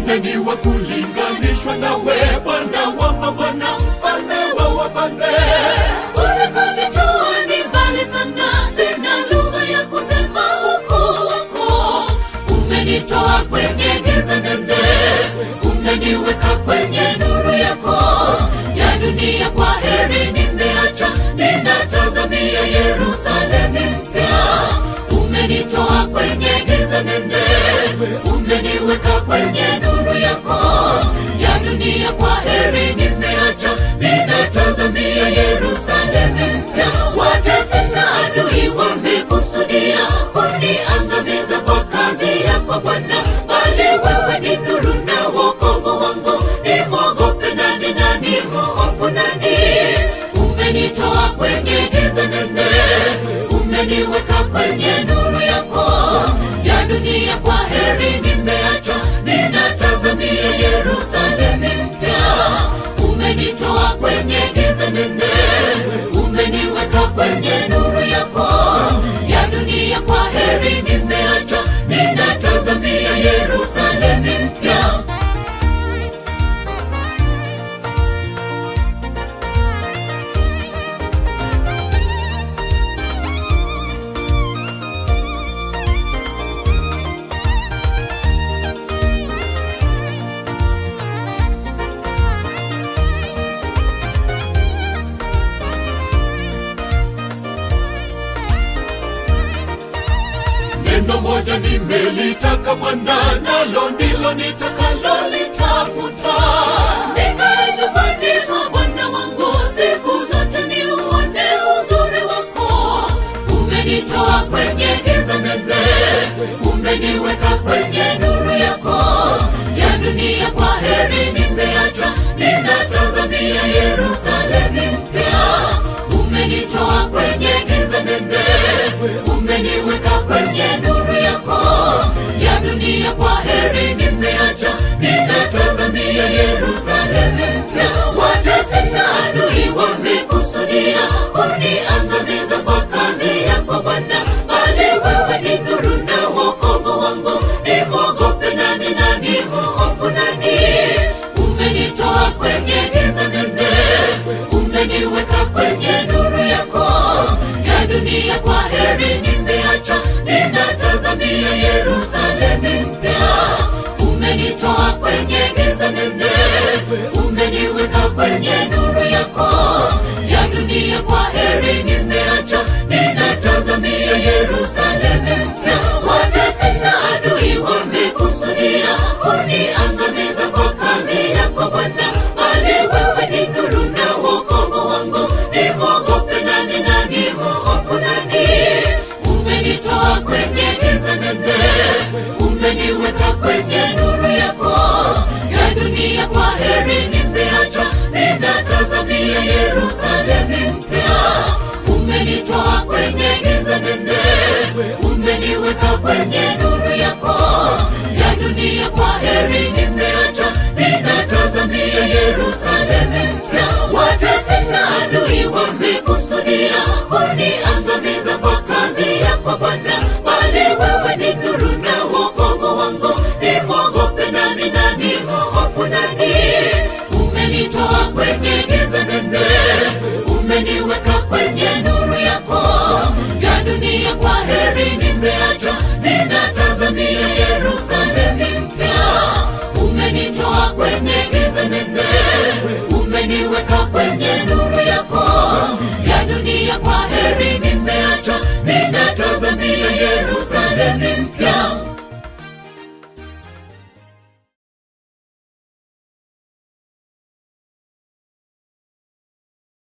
nani wa kulinganishwa nawe bwana wa mabwana mfalme wa wafalme ulikonitoa ni mbali sana sina lugha ya kusema ukuu wako umenitoa kwenye giza nene umeniweka kwenye nuru yako ya dunia kwa heri nimeacha ninatazamia yerusalemi mpya umenitoa kwenye giza nene umeniweka kwenye nuru yako ya dunia kwa heri nimeacha ninatazamia yerusalemi mpya watesi na adui wamekusudia kuniangamiza kwa kazi yako bwana bali wewe ni nuru na wokovu wangu nimwogope nani nani mhofu nani umenitoa kwenye giza nene umeniweka kwenye nuru yako ya dunia kwa heri nimeacha ninatazamia yerusalemi mpya umenitoa kwenye giza nene umeniweka kwenye nuru yako ya dunia kwa heri nimeacha ninatazamia yerusalemi mpya neno moja nimelitaka bwana nalo ndilo nitakalolitafuta nikae nyumbani mwa bwana wangu siku zote niuone uzuri wako umenitoa kwenye giza nene umeniweka kwenye nuru yako ya dunia kwa heri nimeacha ninatazamia yerusalemi mpya umenitoa kwenye giza nene umeniweka kwenye nuru yako ya dunia kwa heri nimeacha ninatazamia yerusalemi mpya watesi na adui wamekusudia kuniangamiza kwa kazi yako bwana bali wewe ni nuru na wokovu wangu nimwogope nani nani mhofu nani umenitoa kwenye giza nene umeniweka kwenye nuru yako ya dunia kwa heri nimeacha ninatazamia yerusalemi mpya umenitoa kwenye giza nene umeniweka kwenye nuru yako ya dunia kwa heri nimeacha ninatazamia yerusalemi mpya watesi na adui wamekusudia kuniangamiza kwa kazi yako bwana bali wewe ni nuru na wokovu wangu nimwogope nani nani mhofu nani umenitoa kwenye giza nene umeniweka kwenye nuru yako ya dunia kwa heri nimeacha ninatazamia yerusalemi mpya umenitoa kwenye giza nene umeniweka kwenye nuru yako